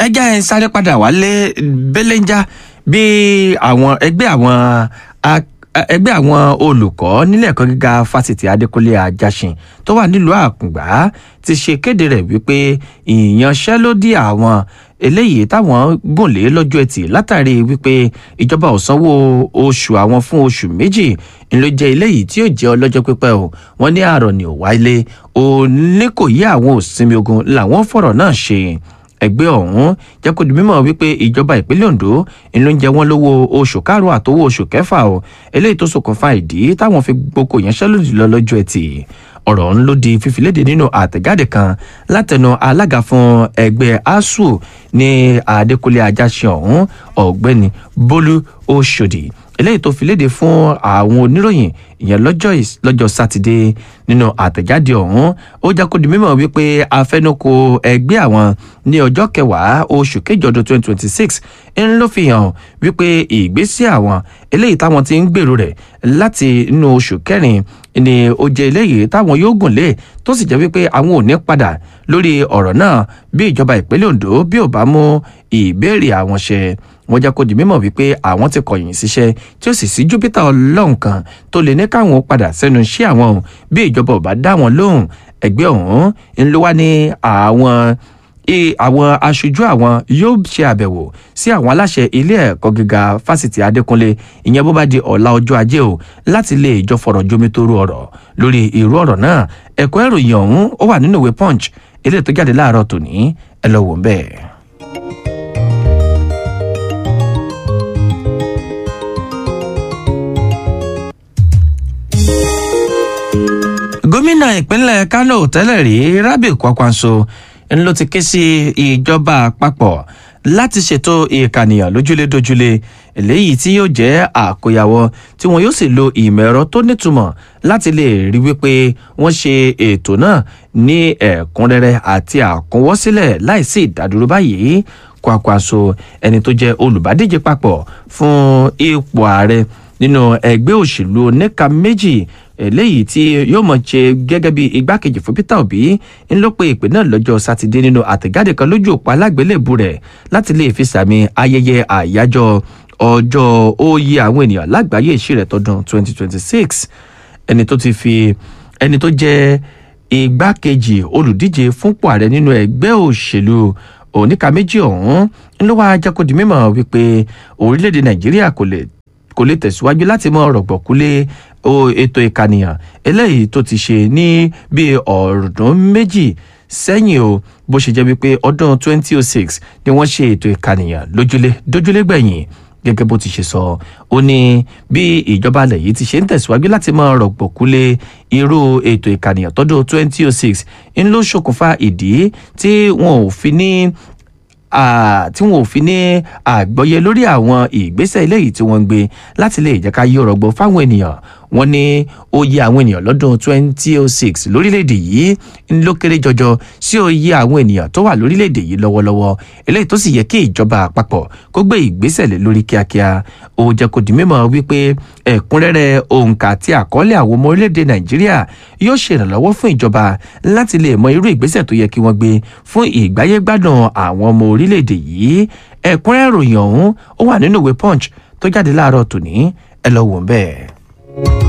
ẹjẹ́ ẹ̀ ń sáré padà wálé belenja bí àwọn ẹgbẹ́ àwọn ẹgbẹ́ àwọn olùkọ́ nílẹ̀ ẹ̀kọ́ gíga fásitì adékúnlé ajásin tó wà nílùú àkùngbá ti ṣe kéde rẹ̀ wípé ìyanṣẹ́lódì àwọn eléyìí táwọn gùn lé lọ́jọ́ ẹtì látàrí wípé ìjọba ò sanwó oṣù àwọn fún oṣù méjì ńlọ jẹ́ eléyìí tí yóò jẹ́ ọlọ́jọ́ pípẹ́ o wọ́n ní àárọ̀ ni ò wáyé òní kò yí àwọn òsinmi ogun làwọn fọ̀rọ̀ náà ṣe ẹgbẹ́ ọ̀hún jẹ́ kó di mímọ̀ wípé ìjọba ìpínlẹ̀ ondo ìlú ń jẹ wọ́n lówó oṣù karùn-ún àtowó oṣù kẹfà o eléyìí tó ṣokùnfà ìdí táwọn fi gboko ìyanṣẹ́lódì lọ lọ́jọ́ ẹtì ọ̀rọ̀ ọ̀hún ló di fífiléde nínú àtẹ̀jáde kan látẹnu alága fún ẹgbẹ́ asuu ní adékúnlé ajáṣe ọ̀hún ọ̀gbẹ́ni bólú oṣòdì eléyìí tó fi léde fún àwọn oníròyìn ìyẹn lọ́jọ́ sátidé nínú àtẹ̀jáde ọ̀hún ó já kó di mímọ̀ wípé afẹnukò ẹgbẹ́ àwọn ní ọjọ́ kẹwàá oṣù kejì ọdún twenty twenty six ń ló fi hàn wípé ìgbésí àwọn eléyìí táwọn ti ń gbèrò rẹ̀ láti inú oṣù kẹrin ni ó jẹ́ eléyìí táwọn yóò gùn lé tó sì jẹ́ wípé àwọn ò ní padà lórí ọ̀rọ̀ náà bí ìjọba ìpínlẹ̀ ondo bí ò bá mú ìbéèrè àwọn ṣe wọn jẹ́ kó di mímọ̀ wípé àwọn ti kọ̀yìn síṣẹ́ tí ó sì sí júpítà ọlọ́run kan tó lè ní káwọn padà sẹ́nu iṣẹ́ àwọn o bí ìjọba ò bá dá wọn lóhùn ẹgbẹ́ ọ̀hún ń ló wá ní àwọn àwọn aṣojú àwọn yóò ṣe àbẹ̀wò sí àwọn aláṣẹ ilé ẹ̀kọ́ gíga fásitì adékúnlé ìyẹn bó bá di ọ̀la ọjọ́ ajé o láti lè jọ fọ̀rọ̀ jomitoro ọ̀rọ̀ lórí irú ọ̀rọ̀ náà ẹ̀kọ́ ìròyìn ọ̀hún ó wà nínú ìwé punch eléyìí tó jáde láàárọ̀ tòní ẹ lọ wò ń bẹ́ẹ̀. gómìnà ìpínlẹ̀ kánò tẹ́lẹ̀ rí rabi kwakwanso ló ti ké sí ìjọba àpapọ̀ láti ṣètò ìkànìyàn lójúlé dójúlé eléyìí tí yóò jẹ́ àkóyawọ́ tí wọn yóò sì lo ìmọ̀ ẹ̀rọ tó nítumọ̀ láti lè rí wípé wọ́n ṣe ètò náà ní ẹ̀kúnrẹ́rẹ́ àti àkúnwọ́sílẹ̀ láìsí ìdádúró báyìí kwakwanso ẹni tó jẹ́ olùbádíje papọ̀ fún ipò ààrẹ nínú ẹgbẹ́ òṣèlú oníka méjì eléyìí tí yóò mọ̀ ṣe gẹ́gẹ́ bí igbákejì fún peter obi ń ló pe ìpè náà lọ́jọ́ sátidé nínú àtẹ̀jáde kan lójú òpó alágbélébù rẹ̀ láti lè fi sàmì ayẹyẹ àyájọ́ ọjọ́ òye àwọn ènìyàn lágbàáyé ìṣirẹ̀ tọdún 2026 ẹni tó ti fi ẹni tó jẹ́ igbákejì olùdíje fúnpọ̀ ààrẹ nínú ẹgbẹ́ òṣèlú oníka méjì ọ̀hún ń ló wá jẹ́ kó di mímọ̀ wípé orílẹ̀-èdè nàìjíríà kò lè kò lè tẹ̀síwájú láti mọ rọ̀gbọ̀kúlé ètò ìkànìyàn eléyìí tó ti ṣe ní bíi ọ̀ọ́dún méjì sẹ́yìn o bó ṣe jẹ́ wípé ọdún 2006 ni wọ́n ṣe ètò ìkànìyàn lójúlé dójúlé gbẹ̀yìn gẹ́gẹ́ bó ti ṣe sọ ó ní bí ìjọba alẹ̀ yìí ti ṣe ń tẹ̀síwájú láti mọ rọ̀gbọ̀kúlé irú ètò ìkànìyàn tọdún 2006 ń ló ṣokùnfà ìdí tí wọn ò fi ní tí wọn ò fi ní àgbọ́yé lórí àwọn ìgbésẹ̀ eléyìí tí wọ́n ń gbé láti lè jẹ́ ká yí ọ̀rọ̀ gbọ́ fáwọn ènìyàn wọ́n ní oyè àwọn ènìyàn lọ́dún 2006 lórílẹ̀‐èdè yìí ń ló kéré jọjọ sí oyè àwọn ènìyàn tó wà lórílẹ̀‐èdè yìí lọ́wọ́lọ́wọ́ eléyìí tó sì yẹ kí ìjọba àpapọ̀ kó gbé ìgbésẹ̀ lé lórí kíákíá ó jẹ́ kó di mímọ̀ wípé ẹ̀kúnrẹ́rẹ́ òǹkà àti àkọọ́lẹ̀ àwọn ọmọ orílẹ̀‐èdè nàìjíríà yóò ṣèrànlọ́wọ́ fún ìjọba láti lè mọ irú ìgbésẹ̀ tó yẹ kí wọ́n gbé fún ìgbáyégbádùn àwọn ọmọ orílẹ̀‐èdè yìí ẹ̀kúnrẹ́rẹ́ ìròyìn ọ̀hún ó wà nínú ìwé punch tó jáde láàárọ̀ tòní ẹ lọ wò ń bẹ́ẹ̀.